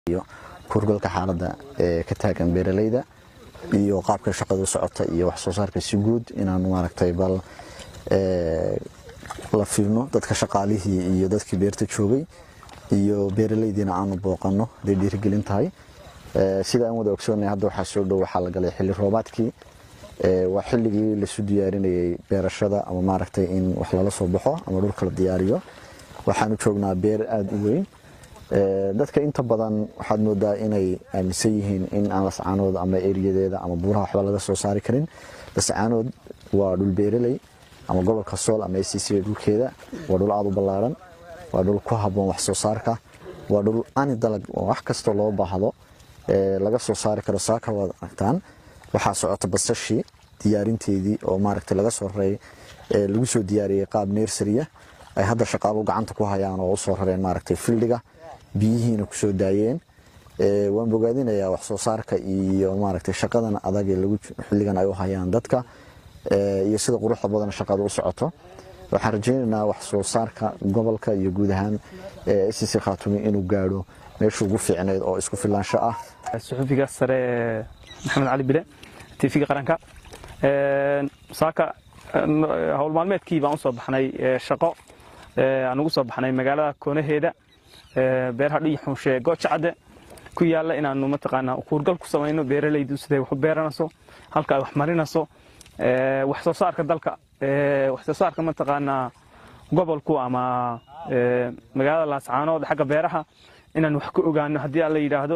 iyo kurgalka xaaladda ee ka taagan beeralayda iyo qaabka shaqadu socota iyo wax soo saarka si guud inaan maaragtay bal la fiirno dadka shaqaalihii iyo dadkii beerta joogay iyo beeralaydiina aanu booqanno haday dhiirigelin tahay sida aan wada ogsoonay hadda waxaa soo dhow waxaa la galay xilli roobaadkii waa xilligii lasu diyaarinayay beerashada ama maaragtay in wax lala soo baxo ama dhulka la diyaariyo waxaanu joognaa beer aada u weyn dadka inta badan waxaad moodaa inay aaminsan yihiin in aan lascaanood ama eriyadeeda ama buuraha waxba laga soo saari karin lascaanood waa dhul beeraley ama gobolka sool ama acc dhulkeeda waa dhul aada u ballaaran waa dhul ku habboon wax soo saarka waa dhul ani dalag oo wax kastoo loo baahdo laga soo saari karo saaka waad aragtaan waxaa socota basashii diyaarinteedii oo maaragtay laga soo raray lagu soo diyaariyey qaab nersariya ay hadda shaqaalu gacanta ku hayaan oo usoo rareen maaragtay fildiga biyihiina kusoo daayeen waan bogaadinayaa wax soo saarka iyo maaragtay shaqadan adag ee lagu xilligan ay u hayaan dadka iyo sida quruxda badan shaqada u socoto waxaan rajaynaynaa wax soo saarka gobolka iyo guud ahaan sc khaatumi inuu gaadho meesha ugu fiicneyd oo isku filaansho ah suxufiga sare maxamed cali bile tv-ga qaranka saaka howl maalmeedkii baan usoo baxnay shaqo aan ugu soo baxnay magaalada koonaheeda beeraha dhiixunshe goojacadde ku yaalla inaanu mataqaanaa kuurgal ku samayno beeralaydu siday wax u beeranayso halka ay wax marinayso wax soo saarka dalka wax soo saarka mataqaanaa gobolku ama magaalada laascaanood xagga beeraha inaan wax ka ogaano haddii aan la yidhaahdo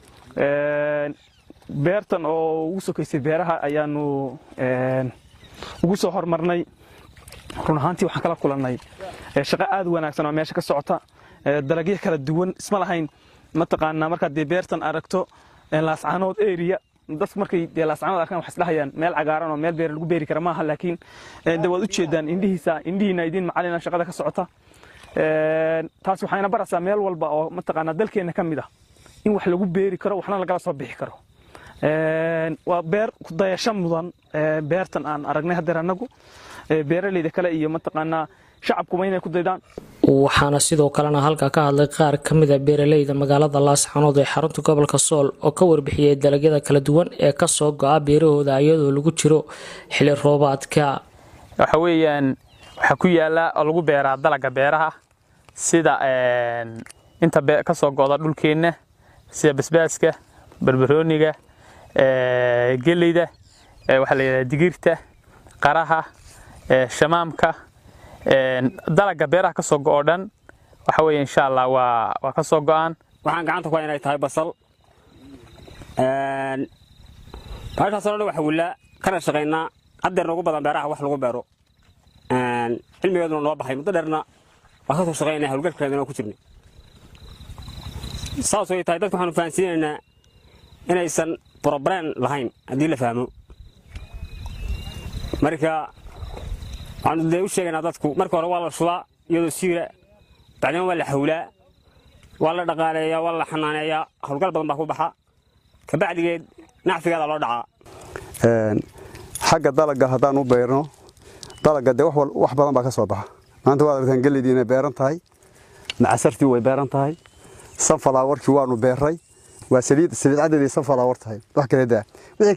beertan oo ugu sokaysay beeraha ayaanu ugu soo hormarnay run ahaantii waxaan kala kulannay shaqo aad u wanaagsan oo meesha ka socota dalagyo kala duwan isma lahayn mataqaanaa markaad dee beertan aragto laascaanood area dadku markay dee laascaanood arkaan waxay isdhahayaan meel cagaaran oo meel beer lagu beeri kara maaha laakiin de waad u jeedaan indhihiisa indhihiina idiin macalina shaqada ka socota taas waxayna baraysaa meel walba oo mataqaanaa dalkeenna ka mid ah in wax lagu beeri karo waxna lagala soo bixi karo waa beer kudayasho mudan beertan aan aragnay hadeer annagu beeralayda kale iyo mataqaanaa shacabkuba inay ku daydaan waxaana sidoo kalena halka ka hadlay qaar ka mida beeralayda magaalada laascaanood ee xarunta gobolka sool oo ka warbixiyey dalagyada kala duwan ee kasoo go-a beerahooda iyadoo lagu jiro xili roobaadka waxa weeyaan waxaa ku yaala oo lagu beeraa dalaga beeraha sida inta kasoo go'da dhulkeenna sida basbaaska barbarooniga geleyda waxaa la yidhahdaa digirta qaraha shamaamka dalaga beeraha kasoo go'o dhan waxa weeye insha allah waa waa kasoo go'aan waxaan gacanta ku inay tahay basal baashaasoo dhan waxa willa kana shaqaynaa haddeer noogu badan beeraha wax lagu beero cilmigeeduna noo baxay muddo dheerna waa kasoo shaqaynaa hawlgalkeedana ku jirnay saas way tahay dadka waxaanu fahansiinaynaa inaysan brobrem lahayn haddii la fahmo marka waxaanu dee u sheegaynaa dadku marka hore waa la shubaa iyadoo siira bacdima waa la hawlaa waa la dhaqaaleeyaa waa la xanaaneeyaa hawlgal badan baa ku baxa kabacdigeed nacfigeeda loo dhacaa xagga dalaga haddaan u beerno dalaga dee wax badan baa ka soo baxa maanta waad aragtaan geleydii inay beeran tahay macasartii way beeran tahay sanfalaawarkii waanu beeray waa saliid saliid caddeedii sanfalaawar tahay wax kale daa wixii